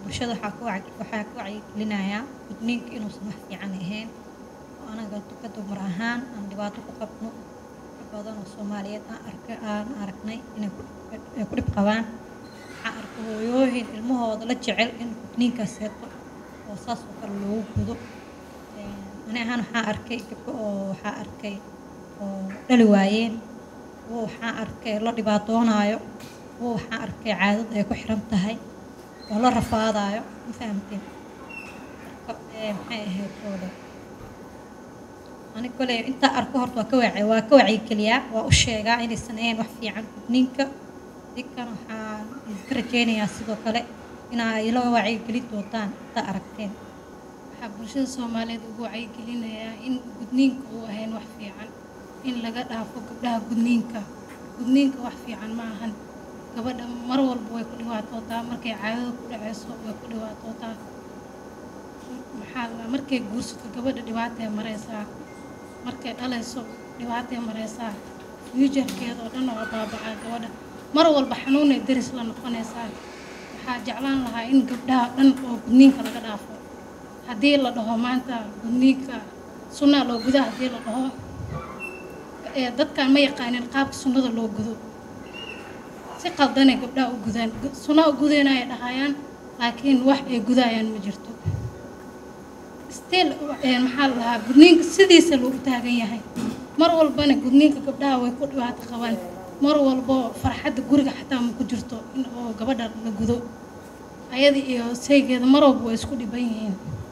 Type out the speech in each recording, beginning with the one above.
bulshada waxaa ku wac- waxaa ku wacyigelinayaa gudniinka inuusan wax fiican ahayn oo anaga ka dumar ahaan aan dhibaato ku qabno dad badan oo soomaaliyeed aan arka aan aragnay inay ku ay ku dhib qabaan waxaan arkay hooyooyin ilmahooda la jecel in gudniinkaas heeto oo saas oo kale loogu gudo Een, ani ahaan waxaan arkay gabdho oo waxaa arkay oo dhali waayeen kuwo waxaan arkay la dhibaatoonaayo kuwo waxaan arkay caadada ay ku xiran tahay oo la rafaadaayo ma fahamteen marka ee, maxay ahayd oo dhan ani kole intaa arko horta waa ka wacyi waa ka wacyigeliyaa waa u sheegaa inaysan ahayn wax fiican gudniinka dinkan waxaan idinka rajaynayaa sidoo kale inaa ila wacyigelin doontaan intaa aragteen waxaa bulshada soomaaliyeed ugu wacyigelinayaa in gudniinka uu ahayn wax fiican in laga dhaafo gabdhaha gudniinka gudniinka wax fiican ma ahan gabadha mar walba way ku dhibaatootaa markay caadada ku dhaceyso way ku dhibaatootaa maxaa la markay guursato gabadha dhibaatay mareysaa markay dhalayso dhibaatay mareysaa fuujarkeeda oo dhan waa baabacaa gabadha mar walba xanuunay deris la noqonaysaa waxaa jeclaan lahaa in gabdhaha dhan oo gudniinka laga dhaafo haddii la dhaho maanta gudniinka sunnaa loo gudaa haddii la dhaho ee dadkan ma yaqaanin qaabka sunnada loo gudo si qaldanay gabdhaha u gudaan Gu- sunna u gudayna ay dhahayaan laakiin wax ay gudayaan ma jirto still ee, maxaa la dhahaa gudniinka sidiisa loogu taagan yahay mar walbana gudniinka gabdhaha way ku dhibaato qabaan mar walbo farxadda guriga xataa ma ku jirto in oo gabadha la gudo ayada iyo saygeeda mar walba way isku dhiban yihiin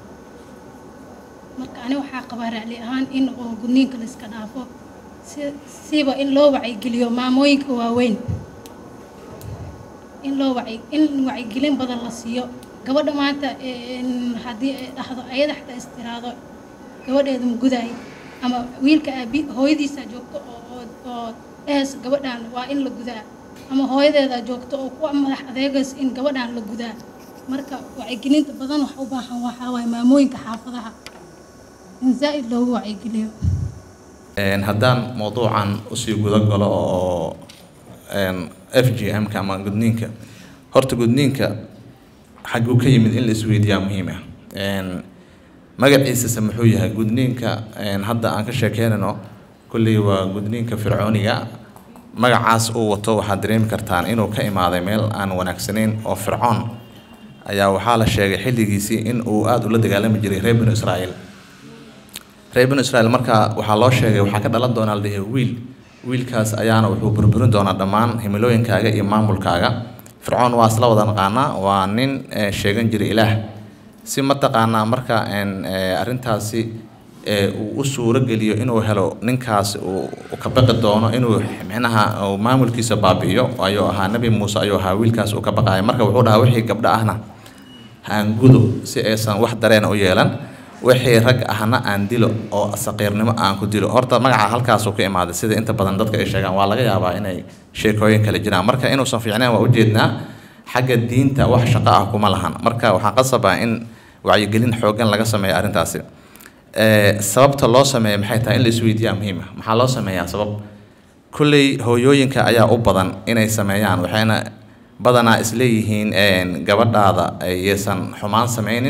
marka ani waxaa qabaa raali ahaan in oo gudniinka la iska dhaafo si siba in loo wacyigeliyo maamooyinka waaweyn in loo wacyi in wacyigelin badan la siiyo gabadha maanta een, haddii ay dhahdo ayada xataa istiraado gabadheeda ma gudaay ama wiilka aabi hooyadiisa joogto oo oo oo dhehayso gabadhan waa in la gudaa ama hooyadeeda joogto oo ku madax adeegayso in gabadhan la gudaa marka wacyigelinta badan wax u baahan waxaa waaye maamooyinka xaafadaha in zaa'id loogu wacyigeliyo Een, haddaan mowduucan usii guda galo oo een, f g m-ka ama gudniinka horta gudniinka xaguu ka yimid in la isweydiiyaa muhiim ah Een, magaciisase muxuu yahay gudniinka een, hadda aan ka sheekeynayno kolley waa gudniinka fircooniga magacaas uu wato waxaad dareemi kartaan inuu ka imaaday meel aan wanaagsanayn oo fircoon ayaa waxaa la sheegay xilligiisii in uu aada ula dagaalami jiray reer binu israa'iil reer binu israa'iil marka waxaa loo sheegay waxaa ka dhalan doonaa la dhihi wiil wiilkaas ayaana wuxuu burburin doonaa dhammaan himilooyinkaaga iyo maamulkaaga fircoon waa isla wada naqaanaa waa nin eh, sheegan jiray ilaah si mataqaanaa marka een, eh, arrintaasi eh, uu u suuro geliyo inuu helo ninkaas uu uu ka baqi doono inuu micnaha uu maamulkiisa baabi'iyo ayuu ahaa nebi muuse ayuu ahaa wiilkaas uu ka baqaaya marka wuxuu dhahaa wixii gabdho ahna aan gudo si aysan wax dareena u yeelan wixii rag ahna aan dilo oo saqiirnimo aan ku dilo horta magaca halkaasuu ka imaaday sida inta badan dadka ay sheegaan waa laga yaabaa inay sheekooyin kale jiraan marka inuusan fiicnayn waa ujeednaa xagga diinta wax shaqo ah kuma lahan marka waxaa qasabaa in wacyigelin xooggan laga sameeyo arrintaasi Eh, sababta loo sameeyo maxay tahay in la isweydiiyaa muhiim ah maxaa loo sameeyaa sabab kulley hooyooyinka ayaa u badan inay sameeyaan waxayna badanaa isleeyihiin een, gabadhaada aysan xumaan sameynin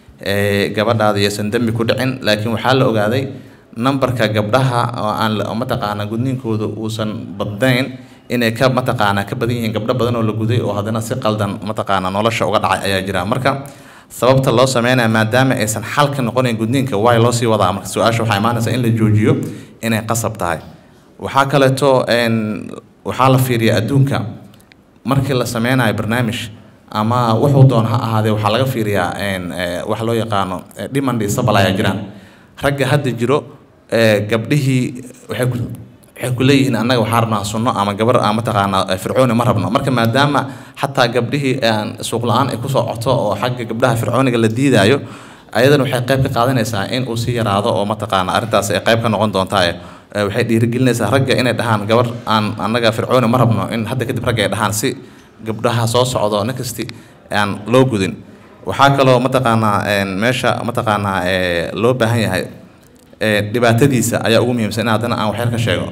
ee, gabadhaada aysan dembi ku dhicin laakiin waxaa la ogaaday nambarka gabdhaha oo aan la- oo mataqaanaa gudniinkooda uusan badnayn inay ka mataqaanaa ka badan yihiin gabdho badan oo la guday oo haddana si qaldan mataqaanaa nolosha uga dhacay ayaa jira marka sababta loo sameynaya maadaama aysan xal ka noqonayn gudniinka waay loo sii wadaa marka su-aasha waxaa imaanaysa in la joojiyo inay qasab tahay waxaa kaleeto een, waxaa la fiiriyaa adduunka markii la sameynayo barnaamij ama wuxuu doon ha ahaadee waxaa laga fiiriyaa een, eh, wax loo yaqaano eh, demand iyo supply ayaa jiraan ragga hadda jiro eh, gabdhihii waxay ku waxay ku leeyihiin annaga waxaan rabnaa sunno ama gabar aan mataqaanaa eh, fircooni ma rabno marka maadaama xataa gabdhihii aan suuq la-aan ay kusoo coto oo xagga gabdhaha fircooniga la diidaayo ayadana waxay qayb ka qaadanaysaa in uu sii yaraado oo mataqaana arrintaas ay qayb ka noqon doontaa eh, waxay dhiirigelinaysaa ragga inay dhahaan gabar aan annaga fircooni ma rabno in hadda kadib ragga ay dhahaan si gabdhaha soo socdo nakasti aan loo gudin waxaa kaloo mataqaanaa een, meesha mataqaanaa ee, loo baahan yahay ee, dhibaatadiisa ayaa ugu muhiimsan in haddana aan waxyar ka sheego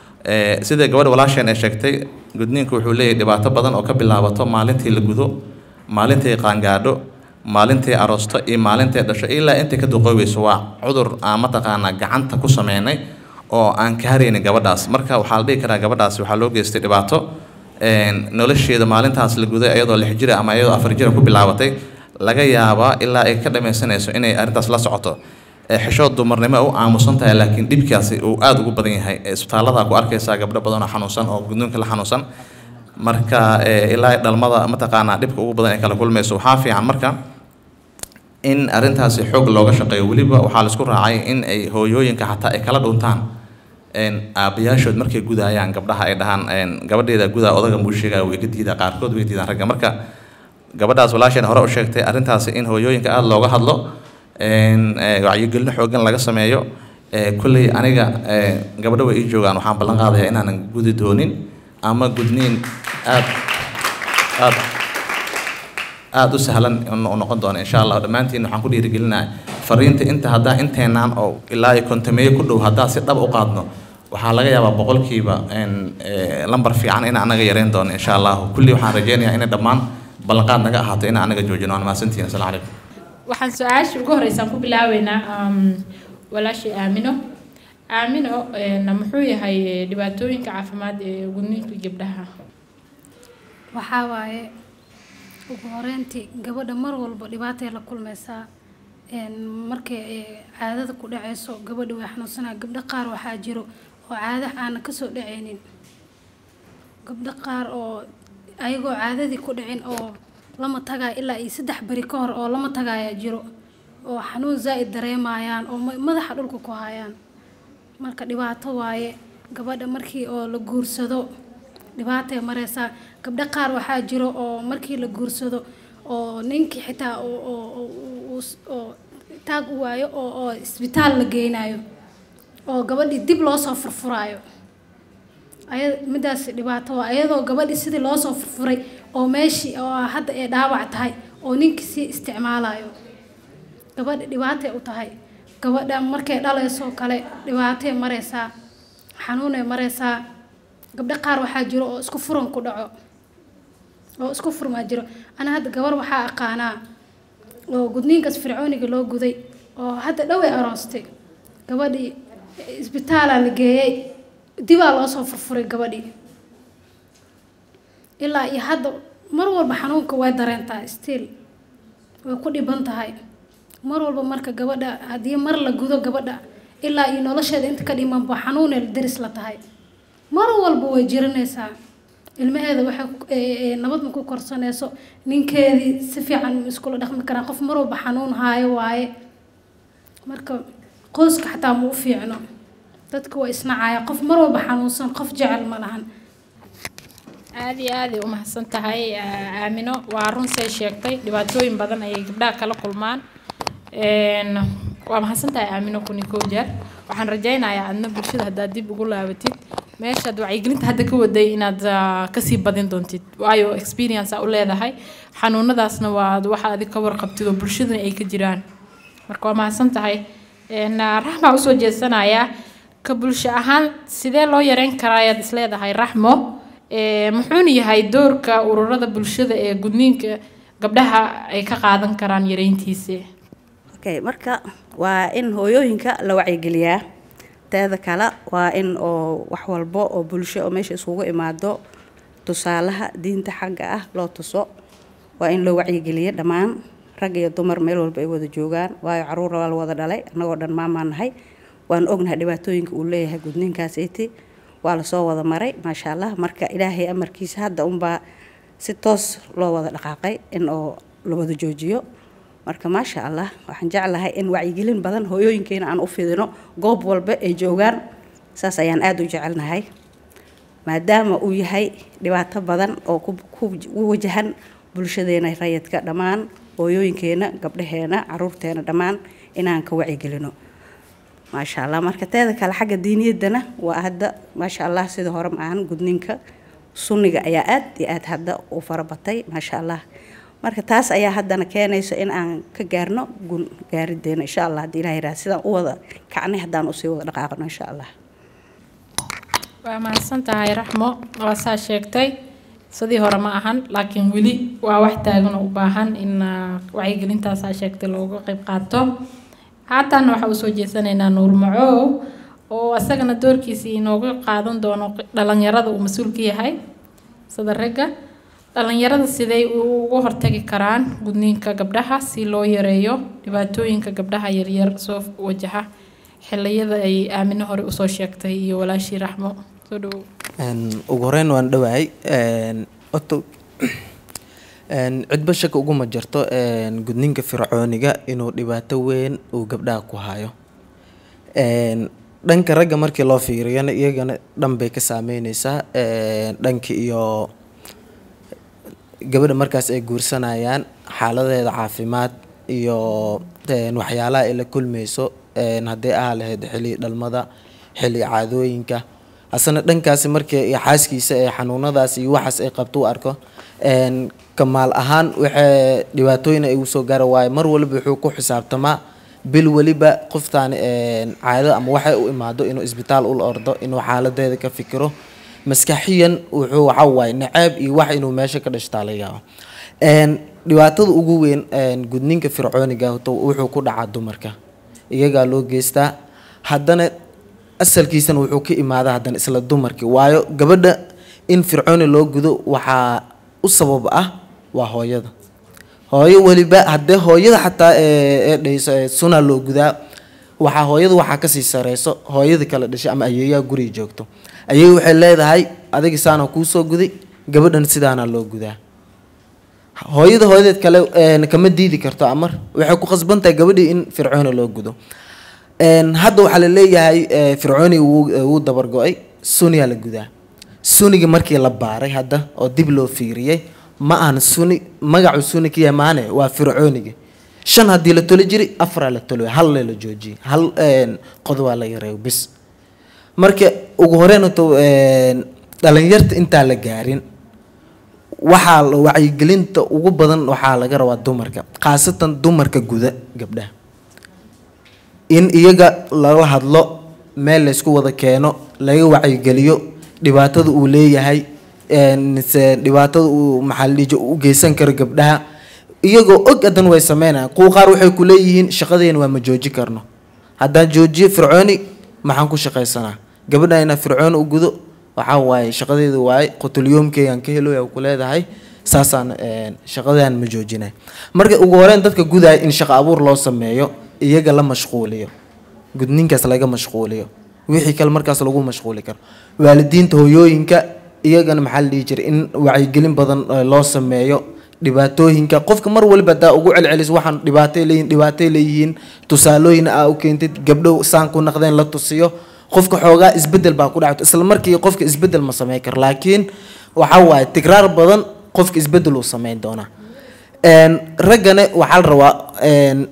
Ee, sida gabadha walaasheen ay sheegtay gudniinku wuxuu leeyahay dhibaato badan oo ka bilaabato maalintii la gudo maalintii qaangaadho maalintii aroosto iyo maalintii dhasho ilaa intay ka duqoobayso waa cudur aan mataqaanaa gacanta ku sameynay oo aan ka haraynin gabadhaas marka waxaa la dhihi karaa gabadhaas waxaa loo geystay dhibaato een, nolosheeda maalintaas la guday iyadoo lix jira ama iyadoo afar jira ku bilaabatay laga yaabaa ilaa ay ka dhammaysanayso inay arrintaas la socoto ee xishood dumarnimo u aamusan tahay laakiin dhibkaasi uu aada ugu badan yahay ee isbitaallada ku arkaysaa gabdho badan oo xanuunsan oo gudniinka la xanuunsan marka ee, ilaa dhalmada mataqaanaa dhibka ugu badan ay kala kulmayso waxaa fiican marka in arrintaasi xoog looga shaqeeyo weliba waxaa laisku raacay in ay hooyooyinka xataa ay kala dhuntaan een, aabbayaashood markay gudaayaan gabdhaha ay dhahaan een, gabadheeda gudaa odaga muu sheegaya way ka diidaa qaarkood way diidaan ragga marka gabadhaas walaasheen hore u sheegtay arrintaasi in hooyooyinka aada looga hadlo een, ee, wacyigelin xoogan laga sameeyo ee, kolley aniga ee, gabdho way ii joogaan waxaan ballan qaadayaa inaanan gudi doonin ama gudniin aad aad aada u sahlan u noqon doona insha allah dhammaantiin waxaan ku dhiirigelinahay fariinta inta haddaan inteenaan oo ilaa iyo kontameeyo ku dhow haddaan si dhab u qaadno waxaa laga yaabaa boqolkiiba een, ee, lambar fiican in anaga yareyn doono insha allahu kulli waxaan rajeynayaa inay dhammaan ballanqaad naga ahaato in anaga joojino waan mahadsantihiin asalamu calaykum waxaan su-aasha ugu horeysaan ku bilaabeynaa um, walaashii aamino aamino een, muxuu yahay eh, dhibaatooyinka caafimaad ee gudniinka gabdhaha waxaa waaye ugu horeyntii gabadha mar walba dhibaatay la kulmaysaa een, markay ay caadada ku dhacayso gabadha way xanuunsanaa gabdho qaar waxaa jiro oo caado aana kasoo dhacaynin gabdho qaar oo ayagoo caadadii ku dhicin oo lama tagayo ilaa iyo saddex beri ka hor oo lama tagayaa jiro oo xanuun zaa'id dareemayaan oo ma- madaxa dhulka ku hayaan marka dhibaato waaye gabadha markii oo la guursado dhibaatay mareysaa gabdho qaar waxaa jiro oo markii la guursado oo ninkii xitaa oo- oo- oo- oo- oo taag u waayo oo oo isbitaal la geynayo oo gabadhii dib loo soo furfuraayo aya midaas dhibaato waa iyadoo gabadhii sidii loo soo furfuray oo meeshii oo hadda ay dhaawac tahay oo ninkii sii isticmaalayo gabadha dhibaatay u tahay gabadha markay dhalaysoo kale dhibaatay mareysaa xanuunay mareysaa gabdho qaar waxaa jiro oo isku furan ku dhaco oo isku furmaa jiro ana hadda gabar waxaa aqaanaa oo gudniinkaas fircooniga loo guday oo hadda dhoway aroostay gabadhii isbitaalaa la geeyey dibaa loo soo furfuray gabadhii ilaa iyo hadda mar walba xanuunka way dareentaa still way ku dhiban tahay mar walba marka gabadha haddii mar la gudo gabadha ilaa iyo nolosheeda inta ka dhimanba xanuunay daris la tahay mar walba way jiranaysaa ilmaheeda waxay ku- ee- ee nabad ma ku korsanayso ninkeedii si fiican ma iskula dhaqmi karaan qof mar walba xanuun haayo waaye marka qoyska xataa ma u fiicno dadka waa isnacaya qof mar walba xanuunsan qof jecel ma lahan aad iyo aad ay u mahadsan tahay aa- aamino waa run say sheegtay dhibaatooyin badan ayay gabdhaha kala kulmaan Een, waa mahadsan tahay aamino kuni kow jeer waxaan rajaynayaa adna bulshada haddaad dib ugu laabatid meeshaad wacyigelinta hadda ka waday inaad ah, kasii badin doontid waayo experience aa u leedahay xanuunadaasna waa waxa adig ka warqabtid oo bulshadana ay ka jiraan marka waa mahadsan tahay Een, ah, raxmaa usoo jeesanayaa ka bulsho ahaan sidee loo yareyn karaa ayaad isleedahay raxmo Ee, muxuuna yahay doorka ururada bulshada ee gudniinka gabdhaha ay ka qaadan karaan yareyntiisa okay marka waa in hooyooyinka la wacyigeliyaa teeda kale waa in oo wax walbo oo bulsho oo meesha isugu imaado tusaalaha diinta xagga ah loo tuso waa in loo wacyigeliyo dhammaan rag iyo dumar meel walba ay wada joogaan waayo caruur waa la wada dhalay annagoo dhan maamaan nahay waan ognahay dhibaatooyinka uu leeyahay gudniinkaasiti waa lasoo wada maray maasha allah marka ilaahay amarkiisa hadda unbaa si toos loo wada dhaqaaqay in oo la wada joojiyo marka maasha allah waxaan jeclahay in wacyigelin badan hooyooyinkeena aan u fidino goob walba ay joogaan saas ayaan aada u jecelnahay maadaama uu yahay dhibaato badan oo ku ku- ku wajahan bulshadeena rayidka dhammaan hooyooyinkeena gabdhaheena caruurteena dhammaan inaan ka wacyigelino maasha allah marka teeda kale xagga diiniyaddana waa hadda maasha allah sida hore maahan gudniinka sunniga ayaa aad iyo aad hadda u farabatay maasha allah marka taas ayaa haddana keenayso in aan ka gaarno gun gaarideena insha allah haddii ilaha yiraahdo sidaan u wada kacnay haddaan usii wada dhaqaaqno insha allah waa mahadsan tahay raxmo waa saa sheegtay sidii hore ma ahan laakiin weli waa wax taagan oo u baahan in ah, wacyigelintaas aa sheegtay looga qayb qaato haatan waxaa usoo jeesanaynaa nuur macow oo asagana doorkiisii inooga qaadan doono dhalinyarada uu mas-uul ka yahay sida ragga dhalinyarada siday uga hortagi karaan gudniinka gabdhaha si loo yareeyo dhibaatooyinka gabdhaha yaryar soo wajaha xiliyada ay aamino hore usoo sheegtay iyo walaashii raxmo soo dhawow Een, ugu horeyn waan dhawahay een, horta een, cidba shaka uguma jirto een, gudniinka fircooniga inuu dhibaato weyn uu gabdhaha ku hayo Een, dhanka ragga markii loo fiiriyana iyagana dhan bay ka saameyneysaa een, dhanka iyo gabadha markaas ay guursanayaan xaaladeeda caafimaad iyo een, waxyaalaha ay la kulmeyso een, haddii aha lahayd xilli dhalmada xilli caadooyinka asana dhankaasi markii iyo xaaskiisa ee xanuunadaas iyo waxaas ay qabto u arko een, kamaal ahaan waxay dhibaatooyin ay usoo gaara waayo mar waliba wuxuu ku xisaabtamaa bil weliba qoftaan een, caado ama waxay u imaado inuu isbitaal ula ordo inuu xaaladeeda ka fikiro maskaxiyan wuxuu waxa waaye naceeb iyo wax inuu meesha ka dhashtaa laga yaabo Een, dhibaatada ugu weyn een, gudniinka fircooniga horta wuxuu ku dhacaa dumarka iyagaa loo geystaa haddana asalkiisana wuxuu ka imaadaa haddana isla dumarkii waayo gabadha in fircooni loo gudo waxaa u sabab ah waa hooyada hooyo weliba haddee hooyada xataa ee ee dhayso ee suna loo gudaa waxaa hooyada waxaa kasii sareyso hooyada kala dhashay ama ayeeyaa guriga joogto ayeey waxay leedahay adiga saana kuusoo guday gabadhan sidaana loo gudaa hooyada hooyadeed kale een, kama diidi karto amar waxay ku qasban tahay gabadhii in fircooni loo gudo Een, hadda waxaa la leeyahay eh, fircooni wuu wuu dabar go-ay suniyaa la gudaa suniga markii la baaray hadda oo dib loo fiiriyey ma ahan suni magacu suni ka yahay maane waa fircooniga shan haddii la toli jiray afaraa la tolo hal la joojiyey hal een, qodobaa la yareeyo bis marka ugu horeyn horta een, dhalinyarta intaan la gaarin waxaa la wacyigelinta ugu badan waxaa laga rabaa dumarka khaasatan dumarka guda gabdhaha in iyaga lala hadlo meel laysku wada keeno laga wacyigeliyo dhibaatada uu leeyahay een, se dhibaatada uu maxaa la dhihi jiray u geysan karo gabdhaha iyagoo og hadan way sameynayaan kuwa qaar waxay ku leeyihiin shaqadeena waa ma jooji karno haddaan joojiyo fircooni maxaan ku shaqaysanaa gabadha inaa fircooni u gudo waxaa waaye shaqadeeda waaye qutulyoomkeygaan ka heloya ku leedahay saasaan een, shaqadaan ma joojinay marka ugu horeyn dadka gudaya in shaqo abuur loo sameeyo iyaga la mashquuliyo gudniinkaas laga mashquuliyo wixii kale markaas lagu mashquuli karo waalidiinta hooyooyinka iyagana maxaa la dhihi jiray in wacyigelin badan eh, loo sameeyo dhibaatooyinka qofka mar waliba hadaa ugu celcelis waxaan dhibaatay leeyihin dhibaatay leeyihiin tusaalooyin aa u keentid gabdho saan ku naqdeen la tusiyo qofka xoogaa isbedel baa ku dhacto isla markii qofka isbedel ma sameyn karo laakiin waxa waaye tikraar badan qofka isbedel uu sameyn doonaa Een, raggana waxaa la rabaa een,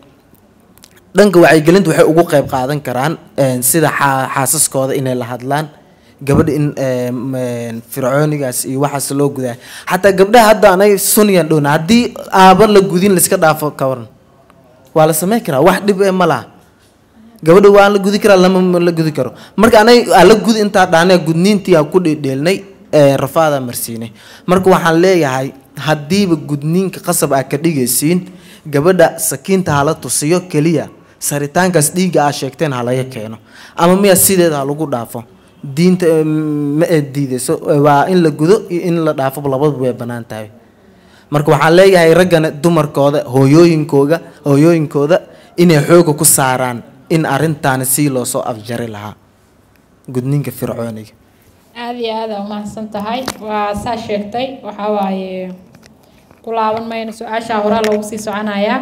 dhanka wacyigelinta waxay ugu qayb qaadan karaan een, sida xaa- xaasaskooda inay la hadlaan gabadha in een, een, fircoonigaas iyo waxaas loo gudaa xataa gabdhaha hadda anay sunyan dhowna haddii aaba la gudin laiska dhaafo ka waran waa la sameyn karaa wax dhib ee ma laha gabadha waa la gudi karaa lama ma la gudi karo marka anay aa la gudi intaa dhaanay gudniintii aa ku dheedheelnay ee, rafaadaa marsiinay marka waxaan leeyahay haddiiba gudniinka qasab aa ka dhigaysiin gabadha sakiinta hala tusiyo keliya saritaankaas dhiigga aa sheegteen ha laga keeno ama miya sideeda ha lagu dhaafo diinta eh, ma ee diideyso eh, waa in la gudo iyo in la dhaafo labaduba way bannaan tahay marka waxaan leeyahay raggana dumarkooda hooyooyinkooga hooyooyinkooda inay xooga ku saaraan in arrintaani sii loo soo afjari lahaa gudniinka fircooniga aada iyo aada umahadsan tahay waa saa sheegtay waxaa waaye ku laaban mayno su-aashaa horaa loogu sii soconayaa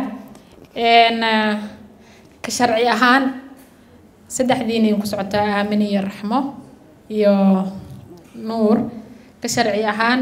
n ka sharci ahaan saddexdiinay ku socotaa aamin iyo raxmo iyo nuur ka sharci ahaan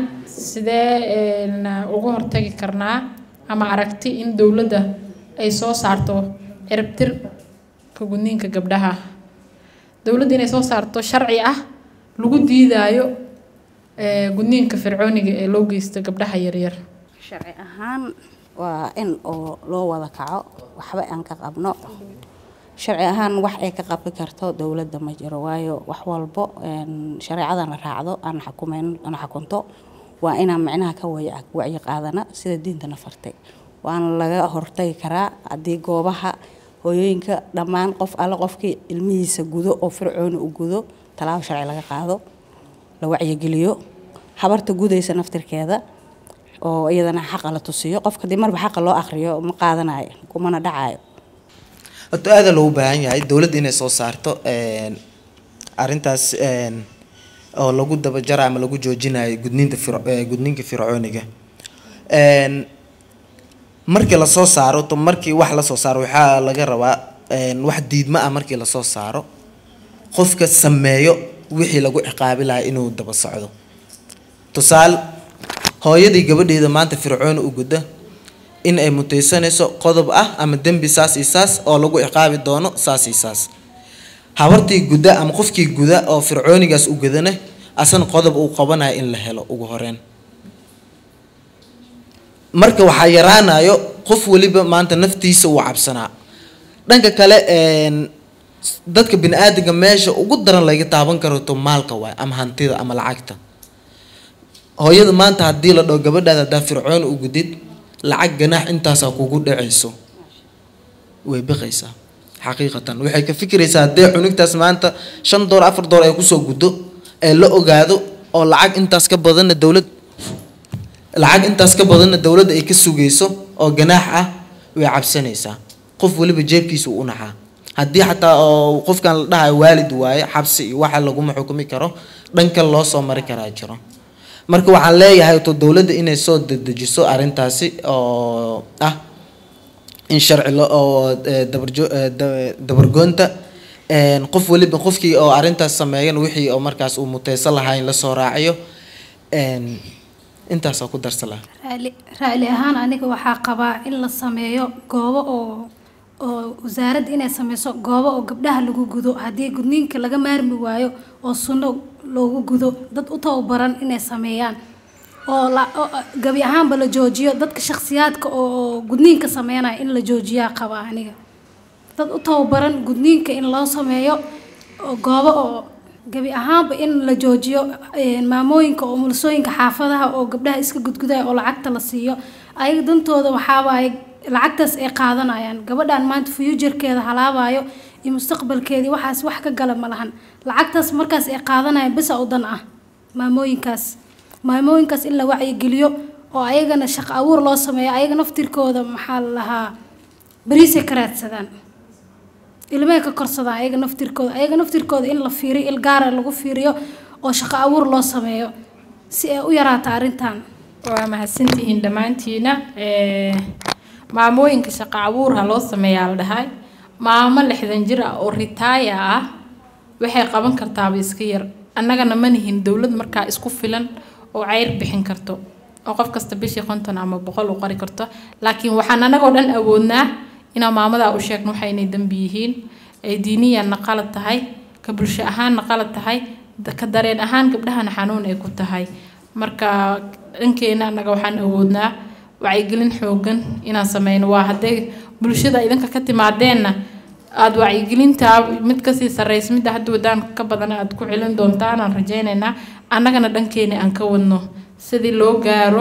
sidee n uga hortagi karnaa ama aragti in dowladda ay soo saarto ciribtir ka gudniinka gabdhaha dowladda inay soo saarto sharci ah lagu diidaayo ee, gudniinka fircooniga ee loo geysto gabdhaha yaryar sharci ahaan waa in oo loo wada kaco waxba aan ka qabno sharci ahaan wax ay ka qabi karto dowladda ma jiro waayo wax walbo een, shareecadan la raacdo aan xukumeyn aan xukunto waa inaan micnaha ka waya wacyi qaadana sida diintana fartay waana laga hortagi karaa haddii goobaha hooyooyinka dhammaan qof alle qofkii ilmihiisa gudo oo fircooni u gudo tallaabo sharci laga qaado la wacyigeliyo habarta gudaysa naftirkeeda oo iyadana xaqa la tusiyo qofka haddii marba xaqa loo akhriyo ma qaadanayo kumana dhacayo horta aada loogu baahan yahay dowladda inay soo saarto een, arrintaas een, oo lagu dabajara ama lagu joojinayo gudniinta fir eh, gudniinka fircooniga Een, markii lasoo saaro to markii wax lasoo saaro waxaa laga rabaa een, wax diidma ah markii lasoo saaro qofka sameeyo wixii lagu ciqaabi lahaa inuu daba socdo tusaale hooyadii gabadheeda maanta fircooni u gudda in ay mutaysanayso qodob ah ama dembi saas iyo saas oo lagu ciqaabi doono saas iyo saas habartii guda ama qofkii guda oo fircoonigaas u gudana asana qodob uu qabanayo in la helo ugu horeyn marka waxaa yaraanayo qof waliba maanta naftiisa uu cabsanaa dhanka kale een, dadka bini aadamka meesha ugu daran laga taaban karo to maalka waay ama hantida ama lacagta hooyada maanta haddii la dhaho gabadhaada haddaa fircoon u gudid lacag ganaax intaasaa kugu dhacayso way biqaysaa xaqiiqatan waxay ka fikiraysaa haddee cunugtaas maanta shan door afar door ay kusoo guddo ee la ogaado oo lacag intaas ka badanna dowlad lacag intaas ka badanna dowladda ay ka sugayso oo ganaax ah way cabsanaysaa qof waliba jeebkiisa uu u naxaa haddii xataa oo qofkan la dhahayo waalid waaye xabsi iyo waxa laguma xukumi karo dhanka loo soo mari karaa jiro marka waxaan leeyahay to dowladda inay soo dedejiso arrintaasi oo ah in sharci lo oo eh, dabarjo eh, da- dabargoonta een, qof waliba qofkii oo arrintaas sameeyan wixii oo markaas uu muteysan lahaa in lasoo raaciyo een, intaasaa ku darsa lahaa raali raali ahaan aniga waxaa qabaa in la sameeyo goobo oo oo wasaaradda inay sameyso goobo oo gabdhaha lagu gudo haddii gudniinka laga maarmi waayo oo sunno loogu gudo dad u tababaran inay sameeyaan oo la oo- oo gabi ahaanba la joojiyo dadka shakhsiyaadka oo gudniinka sameynaya in la joojiyaa qabaa aniga dad u tababaran gudniinka in loo sameeyo oo goobo oo gabi ahaanba in la joojiyo een, maamooyinka oo mulsooyinka xaafadaha oo gabdhaha iska gudgudaya oo lacagta la siiyo ayaga dantooda waxaa waaye lacagtaas ay qaadanayaan gabadhan maanta fuujarkeeda halaabayo iyo mustaqbalkeedii waxaas wax ka gala ma lahan lacagtaas markaas ay qaadanayaan bisa u dan ah maamooyinkaas maamooyinkaas in la wacyigeliyo oo ayagana shaqo abuur loo sameeyo ayaga naftirkooda maxaa la lahaa bariisay ka raadsadaan ilmahay ka korsadaan ayaga naftirkooda ayaga naftirkooda in la fiiriyo il gaara lagu fiiriyo oo shaqo abuur loo sameeyo si ay u yaraato arrintan waa mahadsantihiin dhammaantiina Eh, maamooyinka shaqo abuur ha loo sameeyaa la dhahay maamo lixdan jir ah oo ritaaya ah waxay qaban kartaaba iska yar annagana ma nihin dowlad markaa isku filan oo ceyr bixin karto oo qof kasta bishii konton ama boqol u qori karto laakiin waxaan annagoo dhan awoodnaa inaan maamadaa u sheegno waxa inay dembi yihiin ay diiniyanna qalad tahay ka bulsho ahaanna qalad tahay da- ka dareen ahaan gabdhahana xanuun ay ku tahay marka dhankeena annaga waxaan awoodnaa wacyigelin xoogan inaan sameyno waa hadday bulshada idinka ka timaadeenna aada wacyigelintaa mid kasii sarreysa midda hadda wadaan ka badan aada ku celin doontaan aan rajaynaynaa annagana dhankeena aan ka wadno sidii loo gaaro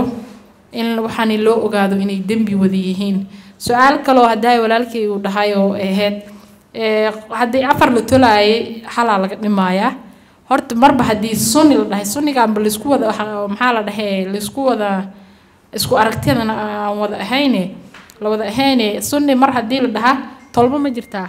in waxaani loo ogaado inay dembi wada yihiin su-aal kaloo haddaa walaalkay uu dhahay oo ahayd ee, haddii afar la tolaayay xalaa laga dhimaayaa horta marba haddii sunni la dhahay sunnigaanba laisku wada waxa- maxaa la dhahee laisku wada isku aragtiyadana aan wada ahayne la wada ahayne sunni mar haddii la dhahaa tolmo ma jirtaa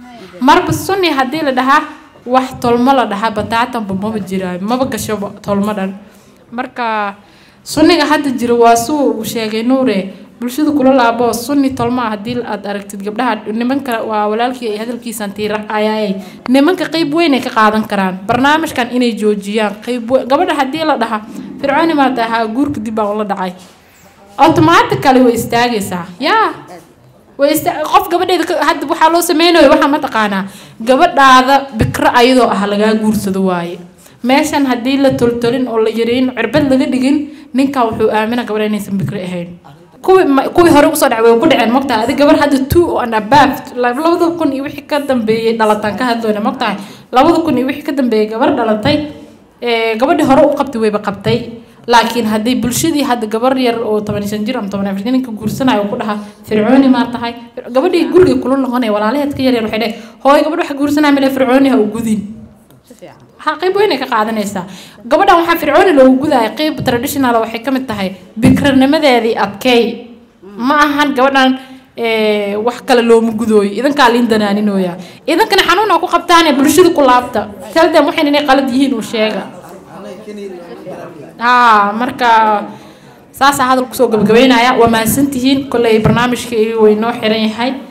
marba sunni haddii la dhahaa wax tolmo la dhahaa bataatanba maba jiraayo maba gashoba tolmo dhan marka sunniga hadda jira waa suu uu sheegay nuure bulshada kula laabo sunni tolmo ah haddii aad aragtid gabdhaha nimanka waa walaalkii ay hadalkiisan tiiraayaay nimanka qeyb weyn ay ka qaadan karaan barnaamijkan inay joojiyaan qeyb weyn gabadha haddii la dhaha fircooni maa tahaa guurka dib baan ula dhacay automatically way istaagaysaa yaa way ista qof gabadheeda ka- hadda waxaa loo sameynayo waxaa mataqaanaa gabadhaada bikro ayadoo ah lagaa guursado waaye meeshan haddii la toltolin oo la yareyn cirbad laga dhigin ninkan wuxuu aamina gabadha inaysan bikro ahayn kuwii ma- kuwii hore usoo dhacay way ku dhaceen mogtahay adi gabar hadda two and above labada kun iyo wixii ka dambeeyey dhalataan ka hadloyna mogtahay labada kun iyo wixii ka dambeeyey gabar dhalatay ee, gabadhii hore u qabtay wayba qabtay laakiin haddii bulshadii hadda gabar yar oo toban iyo shan jir ama toban iyo afar jir ninka guursanayo ku dhaha fircooni maa tahay gabadhii guriga kula noqonaya walaalaheed ka yaryar waxay dheh hooy gabadh waxa guursanaya male fircooni ha u gudin ha qayb weyn ay ka qaadanaysaa gabadhan waxaa fircooni loogu gudaya qayb traditional waxay ka mid tahay bikranimadeedii adkeey ma ahan gabadhan ee, wax kale looma gudooyo idankaa liin danaaninooya idankana xanuun aa ku qabtaane bulshada ku laabta talden waxayn inay qalad yihiin uu sheega haa marka saasaa hadal kusoo gabagabeynaya waa mahadsantihiin kolley barnaamijkii way noo xiran yahay